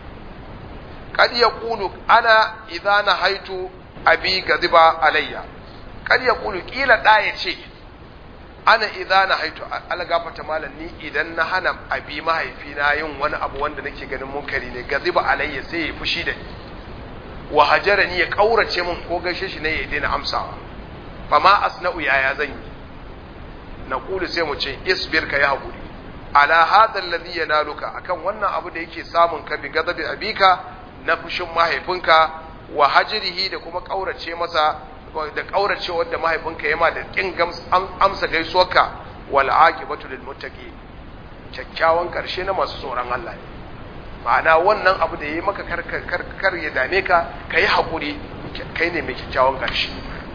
A: kad yaqulu ana idza nahaitu abi gadiba alayya kad yaqulu kila da ya ce ana idza na haitu algafata malam ni idan na hana abi mahaifina yin wani abu wanda nake ganin munkari ne gaziba alayya sai ya fushi da ni wa hajarani ya kaurace min ko gaishe shi ne ya daina amsawa fa ma asna'u yaya zan yi na kulu sai mu ce isbir ka yi hakuri ala hadha alladhi yanaluka akan wannan abu da yake samun ka bi gazabi abika na fushin mahaifinka wa hajrihi da kuma kaurace masa da kaurace wanda mahaifinka yama da kin amsa gaisuwarka wal aqibatu lil muttaqi kyakkyawan karshe na masu tsoron Allah ne ma'ana wannan abu da yayi maka kar kar ya dame ka kai hakuri kai ne mai kyakkyawan karshe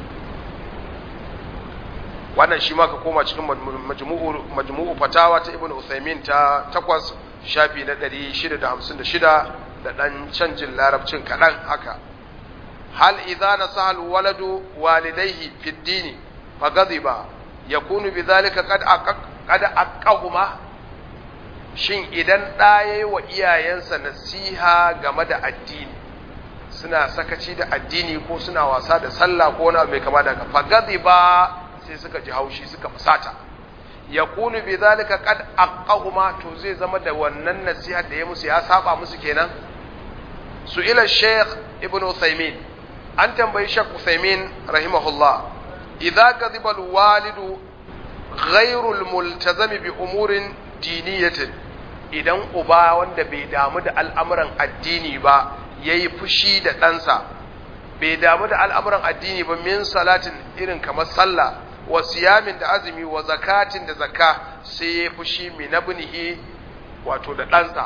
A: wannan shi ma ka koma cikin majmu'u majmu'u fatawa ta ibnu usaymin ta takwas shafi na 656 da dan canjin larabcin kadan haka هل إذا نصح الولد والديه في الدين فغضب يكون بذلك قد أقق قد أقهما shin idan ɗa ya yi wa iyayensa nasiha game da addini suna sakaci da addini ko suna wasa da sallah ko wani mai kama da fagazi ba sai suka ji haushi suka fusata ya kunu bi zalika qad aqahuma to zai zama da wannan nasiha da ya musu ya saba musu kenan su ila sheikh ibnu Uthaymin an tambayi Sheikh Uthaymeen rahimahullah idza ghadiba alwalidu ghayru almultazami bi umurin diniyatin idan uba wanda bai damu da al'amuran addini ba yayi fushi da ɗansa bai damu da al'amuran addini ba min salatin irin kamar sallah wa siyamin da azumi wa zakatin da zakka sai ya fushi min abnihi wato da ɗansa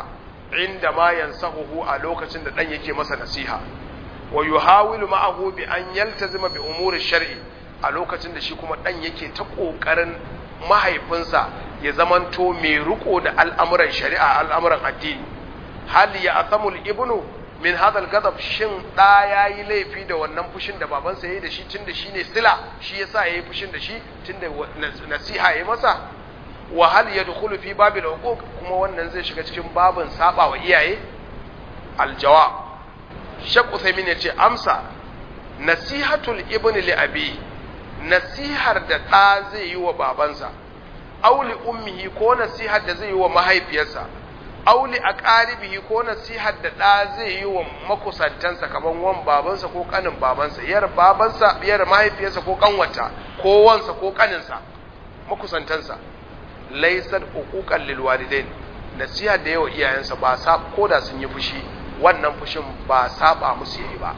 A: inda ma yansahuhu a lokacin da dan yake masa nasiha wa yuhawilu ma'ahu bi an yaltazima bi umuri shar'i a lokacin da shi kuma dan yake ta kokarin mahaifinsa ya zamanto mai riko da al'amuran shari'a al'amuran addini hal ya athamul ibnu min hadha al-ghadab shin da yayi laifi da wannan fushin da babansa yayi da shi tunda shine sila shi yasa yayi fushin da shi tunda nasiha yayi masa wa hal yadkhulu fi babil uquq kuma wannan zai shiga cikin babin saba wa iyaye al-jawab Sheikh Uthaymeen yace amsa nasihatul ibni li abi nasihar da ɗa zai yi wa babansa auli ummihi ko nasihar da zai yi wa mahaifiyarsa auli a ƙaribihi ko nasihar da ɗa zai yi wa makusantansa kamar wan babansa ko ƙanin babansa yar babansa yar mahaifiyarsa ko ƙanwata ko wansa ko ƙaninsa makusantansa laisar uquqan lil walidain nasihar da yawa iyayensa ba sa ko da sun yi fushi wannan fushin ba saba musu yayi ba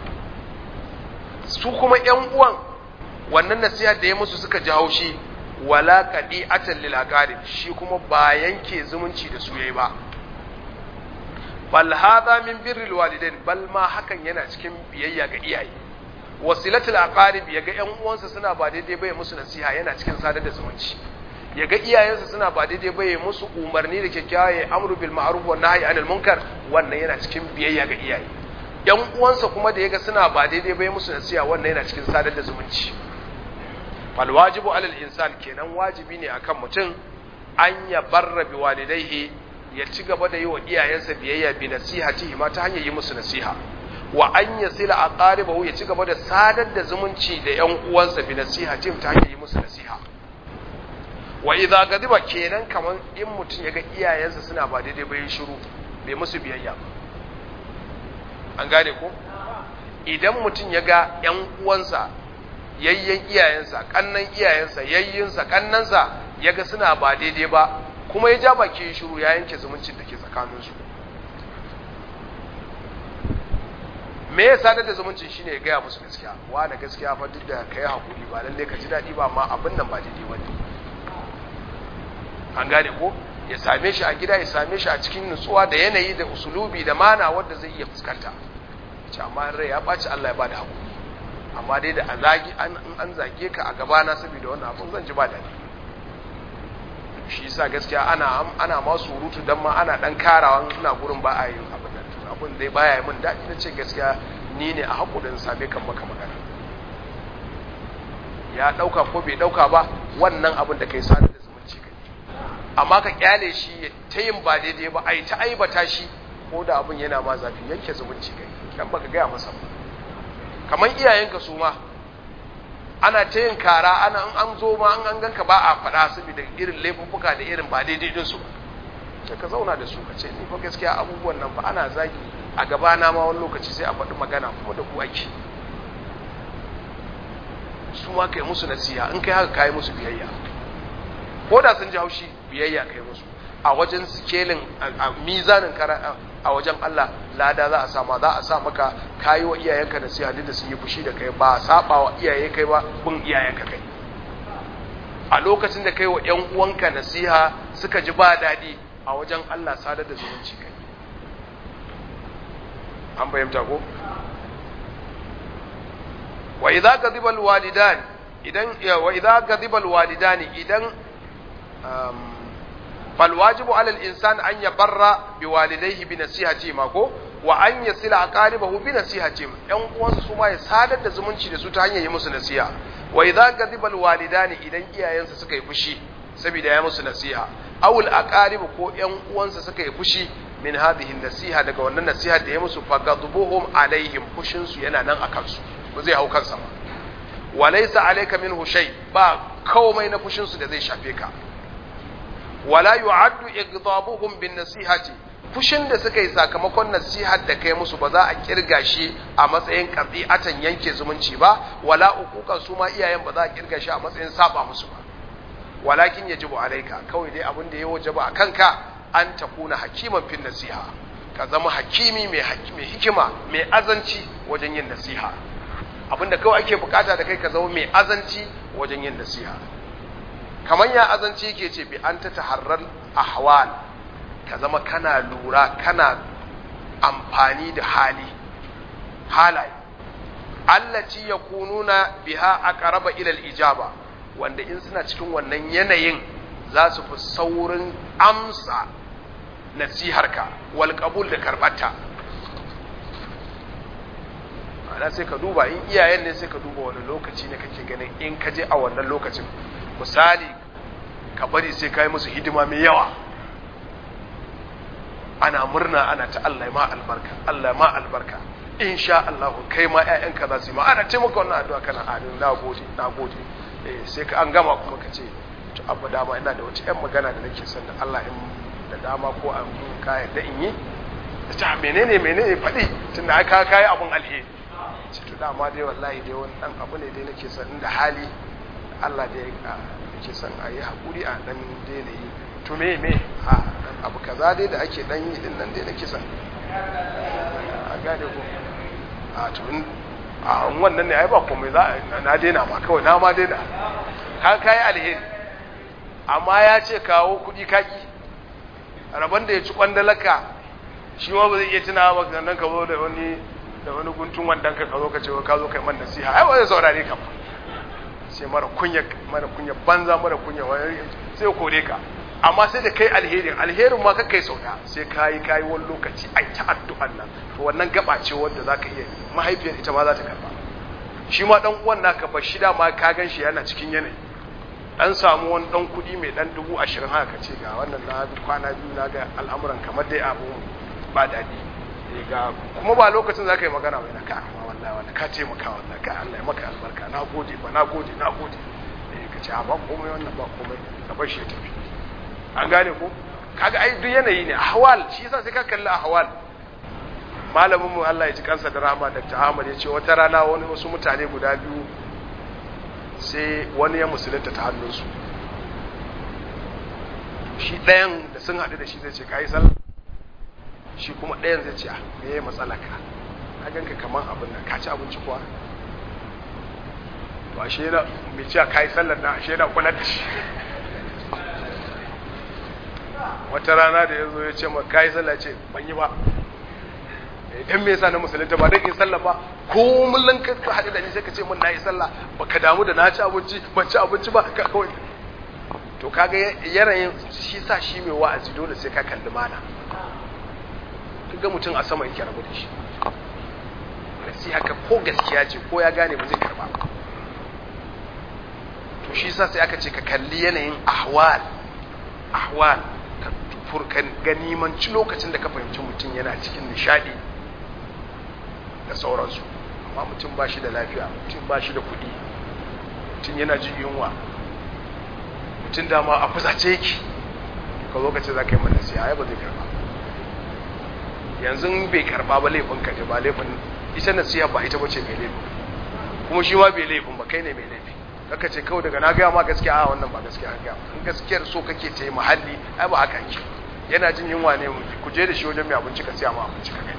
A: su kuma ƴan uwan wannan nasihar da ya musu suka ji haushi wala qadi'atan lil aqarib shi kuma ba yanke zumunci da su yayi ba bal hadha min birril walidain bal ma hakan yana cikin biyayya ga iyaye wasilatul aqarib yaga ƴan uwansa suna ba daidai ba ya musu nasiha yana cikin sadar da zumunci yaga iyayensa suna ba daidai ba ya musu umarni da kyakkyawa ya amru bil ma'ruf wa nahyi anil munkar wannan yana cikin biyayya ga iyaye ƴan uwansa kuma da yaga suna ba daidai ba ya musu nasiha wannan yana cikin sadar da zumunci fal wajibu alal insan kenan wajibi ne akan mutum an ya barra bi walidaihi ya ci gaba da yi wa iyayensa biyayya bi nasihatihi ma ta hanyar yi musu nasiha wa an yasila aqaribahu ya ci gaba da sadar da zumunci da ƴan uwansa bi nasihatihim ta hanyar yi musu nasiha wa idza gadiba kenan kaman in mutum ya ga iyayensa suna ba daidai ba yin shiru bai musu biyayya an gane ko idan mutum ya ga ƴan uwansa yayyen iyayensa kannan iyayensa yayyinsa kannansa ya ga suna ba daidai ba kuma ya ja baki shiru ya yanke zumuncin da ke tsakaninsu me ya sadar da zumuncin shine ya gaya musu gaskiya wa da gaskiya fa duk da kai hakuri ba lalle ka ji daɗi ba amma abin nan ba daidai bane an gane ko ya same shi a gida ya same shi a cikin nutsuwa da yanayi da usulubi da mana wanda zai iya fuskanta ce amma rai ya ɓaci Allah ya ba da hakuri amma dai da a zagi an an zage ka a gabana saboda wannan abun zan ji ba daɗi shi yasa gaskiya ana ana ma surutu dan ma ana dan karawa ina gurin ba a yi abin nan to abin dai baya yi min daɗi na ce gaskiya ni ne a hakurin same kan maka magana ya ɗauka ko bai ɗauka ba wannan abin da kai sadar da zumunci kai amma ka kyale shi ya ta yin ba daidai ba ai ta aibata shi ko da abin yana ma zafi yanke zumunci kai dan baka gaya masa ba kamar iyayenka su ma ana ta yin kara ana an zo ma an an ganka ba a faɗa saboda irin laifuffuka da irin ba daidai din su sai ka zauna da su ka ce ni fa gaskiya abubuwan nan fa ana zagi a gaba na ma wani lokaci sai a faɗi magana kuma da ku ake su ma kai musu nasiha in kai haka kai musu biyayya ko da sun ji haushi biyayya kai musu a wajen sikelin a mizanin a wajen Allah lada za a sama za a sa maka kayi wa iyayenka da siya da sun yi fushi da kai ba saba wa iyaye kai ba bin iyayenka kai a lokacin da kai wa ƴan uwanka nasiha suka ji ba daɗi a wajen Allah sadar da zumunci kai an fahimta ko wa idza ghadiba alwalidan idan wa idza ghadiba alwalidan idan فالواجب على الإنسان أن يبر بوالديه بنصيحتهما ko wa an yasila aqaribahu bi nasihatihim yan uwansu su ma ya sadar da zumunci da su ta hanyar yi musu nasiha wa idza ghadiba alwalidani idan iyayensa suka yi fushi saboda ya musu nasiha aw alaqarib ko yan uwansa suka yi fushi min hadhihi nasiha daga wannan nasiha da ya musu faghadbuhum alaihim fushin su yana nan akan su ba zai hau kansa ba wa laysa alayka minhu shay ba komai na fushin su da zai shafe ka wala yu'addu igdabuhum bin nasihati fushin da suka yi sakamakon nasihar da kai musu ba za a kirga shi a matsayin qati'atan yanke zumunci ba wala uquqan su ma iyayen ba za a kirga shi a matsayin saba musu ba walakin yajibu alaika kawai dai abin da ya wajaba a kanka an takuna hakiman fin nasiha ka zama hakimi mai mai hikima mai azanci wajen yin nasiha abinda kawai ake bukata da kai ka zama mai azanci wajen yin nasiha kamar ya azanci ke ce bi an ta taharrar ahwal ka zama kana lura kana amfani da hali halaye allati yakununa biha aqraba ila al-ijaba wanda in suna cikin wannan yanayin za su fi saurin amsa nasiharka wal qabul da karbata ana sai ka duba in iyayen ne sai ka duba wani lokaci ne kake ganin in ka je a wannan lokacin misali ka bari sai ka yi musu hidima mai yawa ana murna ana ta Allah ma albarka Allah ma albarka insha Allah kai ma ƴaƴanka za su yi ma ana ce maka wannan addu'a kana amin na gode na gode eh sai ka an gama kuma ka ce to abu dama ina da wata ƴan magana da nake son da Allah in da dama ko an ka yadda in yi ta menene menene faɗi tunda ai ka kai abun alheri ce to dama dai wallahi dai wani dan abu ne dai nake son da hali Allah dai nake son a yi hakuri a dan daina yi to me me a abu kaza dai da ake dan yi din nan dai nake son a gane ko a to a wannan ne ai ba komai za na daina ma kawai na ma daina ka kai alheri amma ya ce kawo kuɗi kaki rabon da ya ci kwandalaka shi ma ba zai iya tuna ba nan ka zo da wani da wani guntun wandan ka ka zo ka ce ka zo kai man nasiha ai ba zai saurare ka ba sai mara kunya mara kunya banza mara kunya wani sai kore ka amma sai da kai alherin alherin ma kai sau da sai kayi kayi wani lokaci ai ta addu'an nan to wannan gaba ce wanda zaka iya mahaifiyar ita ma za ta karba shi ma dan uwan naka ba shida ma ka gan shi yana cikin yanayi dan samu wani dan kudi mai dan dubu ashirin haka ce ga wannan na kwana biyu na ga al'amuran kamar dai abu ba daɗi ga kuma ba lokacin za ka yi magana mai na ka amma wallahi wallahi ka taimaka wallahi ka Allah ya maka albarka na gode ba na gode na gode eh ka ce ba komai wannan ba komai ka bar shi ya tafi an gane ko kaga ai duk yanayi ne ahwal shi yasa sai ka kalli ahwal malamin mu Allah ya ji kansa da rahama Dr. Ahmad ya ce wata rana wani wasu mutane guda biyu sai wani ya musulunta ta hannunsu shi ɗayan da sun haɗu da shi zai ce ka yi sallah shi kuma ɗayan zai ce me ya matsala ka ka ganka kaman abin nan ka ci abinci kuwa to ashe yana mai cewa ka yi sallar na ashe yana kula da shi wata rana da ya zo ya ce ma ka yi sallah ce ban yi ba idan me yasa na musulunta ba dan in sallah ba ko mullan ka haɗu da ni sai ka ce mun na yi sallah baka damu da na ci abinci ban ci abinci ba ka kawai to kaga yanayin shi sa shi mai wa'azi dole sai ka kalli mana ga mutum a sama yake rabu da shi sai haka ko gaskiya ce ko ya gane ba zai karba to shi sa sai aka ce ka kalli yanayin ahwal ahwal ka furkan ganimanci lokacin da ka fahimci mutum yana cikin nishadi da sauransu amma mutum ba shi da lafiya mutum ba shi da kuɗi mutum yana jin yunwa mutum dama a fusace yake ka zo ka ce za ka yi mana siya ba zai karba yanzu bai karba ba laifin ka ne ba laifin ita nasiha ba ita bace mai laifin kuma shi ma bai laifin ba kai ne mai laifi kaka ce kawai daga na gaya ma gaskiya a wannan ba gaskiya an gaya in gaskiyar so kake ta yi muhalli ai ba haka yake yana jin yunwa ne ku je da shi wajen mai abinci ka siya ma abinci ka gani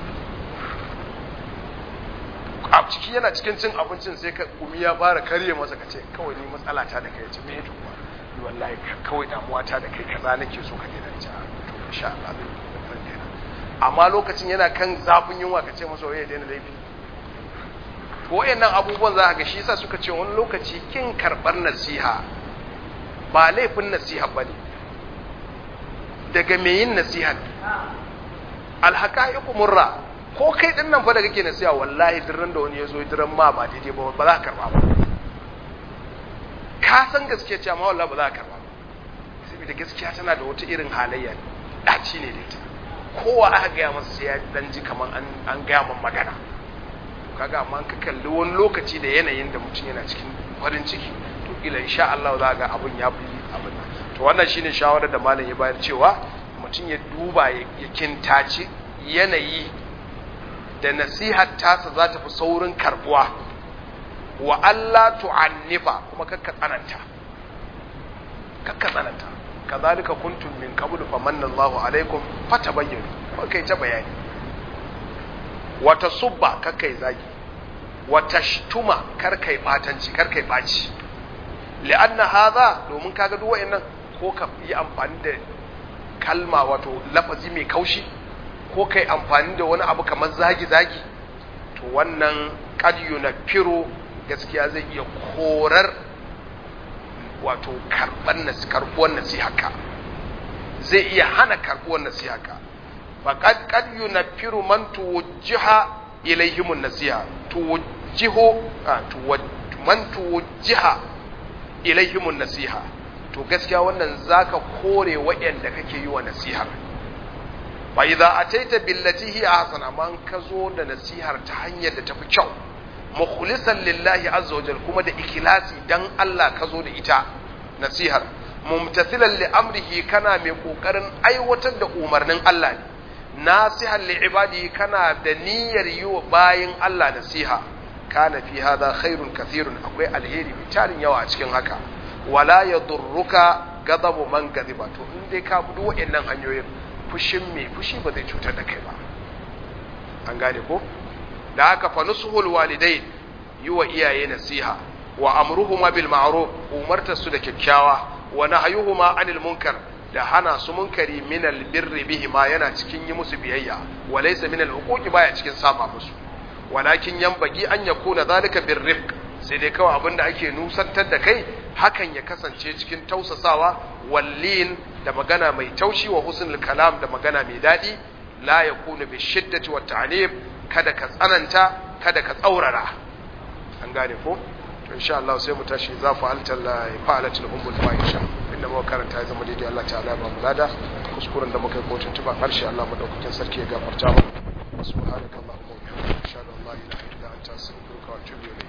A: a ciki yana cikin cin abincin sai ka gumi ya fara karye masa ka ce kawai ni matsala ta da kai ya ce me to ni wallahi kawai damuwa ta da kai kaza nake so ka daina ta to insha Allah zan daina amma lokacin yana kan zafin yunwa ka ce masa waye daina laifi to wayannan abubuwan za ka ga shi yasa suka ce wani lokaci kin karbar nasiha ba laifin nasiha bane daga me yin nasiha alhaqaiqu murra ko kai din nan fa da kake nasiha wallahi dirran da wani yazo dirran ma ba daidai ba ba za ka karba ba ka san gaskiya ce amma wallahi ba za ka karba ba saboda gaskiya tana da wata irin halayya daci ne da ita kowa aka gaya masa sai ya dan ji kaman an an gaya man magana kaga amma ka kalli wani lokaci da yanayin da mutum yana cikin farin ciki to kila insha Allah za ga abun ya fi abin nan to wannan shine shawarar da malam ya bayar cewa mutum ya duba ya kintaci yanayi da nasihar tasa za ta fi saurin karbuwa wa Allah tu'annifa kuma kakka tsananta kakka tsananta kazalika kuntum min qablu famanna Allahu alaikum fatabayyanu kuma kai ta bayani wata subba kakkai zagi wata shtuma karkai batanci karkai baci li'anna hadha domin kaga duk wayannan ko ka yi amfani da kalma wato lafazi mai kaushi ko kai amfani da wani abu kamar zagi-zagi to wannan ƙadyu na firo gaskiya zai iya korar wato karɓuwar nasihaka zai iya hana karɓuwar nasihaka faƙad ƙadyu na firo man tuwujjiha ilaihimun nasiha tuwujjiho man tuwujjiha ilaihimun nasiha to gaskiya wannan zaka kore waɗanda kake yi wa nasihar fa idza ataita billati hi ahsan amma ka zo da nasihar ta hanyar da tafi kyau mukhlisan lillahi azza wa jalla kuma da ikhlasi dan Allah ka zo da ita nasihar mumtathilan li amrihi kana mai kokarin aiwatar da umarnin Allah ne nasihan li ibadihi kana da niyyar yi wa bayin Allah nasiha kana fi hadha khairun kathirun akwai alheri mai tarin yawa a cikin haka wala yadurruka ghadabu man ghadiba to in dai ka bi wa'annan hanyoyin fushin mai fushi ba zai cutar da kai ba an gane ko da haka fa nusuhul walidain yi wa iyaye nasiha wa amruhuma bil ma'ruf umartar su da kyakkyawa wa nahyuhuma anil munkar da hana su munkari min al birri bihi ma yana cikin yi musu biyayya wa laysa min al huquqi baya cikin saba musu walakin yanbagi an yakuna zalika bir rifq sai dai kawai abinda ake nusantar da kai hakan ya kasance cikin tausasawa wallin da magana mai taushi wa husnul kalam da magana mai dadi la yakunu bi shiddati wa ta'nib kada ka tsananta kada ka tsaurara an gane ko to insha Allah sai mu tashi za fa'alta la fa'alatul ummul fahisha inda muka karanta ya zama daidai Allah ta'ala ba mu lada kuskuren da muka yi kotun tuba harshe Allah madaukakin sarki ya gafarta mu subhanakallahumma wa bihamdika ashhadu an la ilaha illa anta astaghfiruka wa atubu ilayk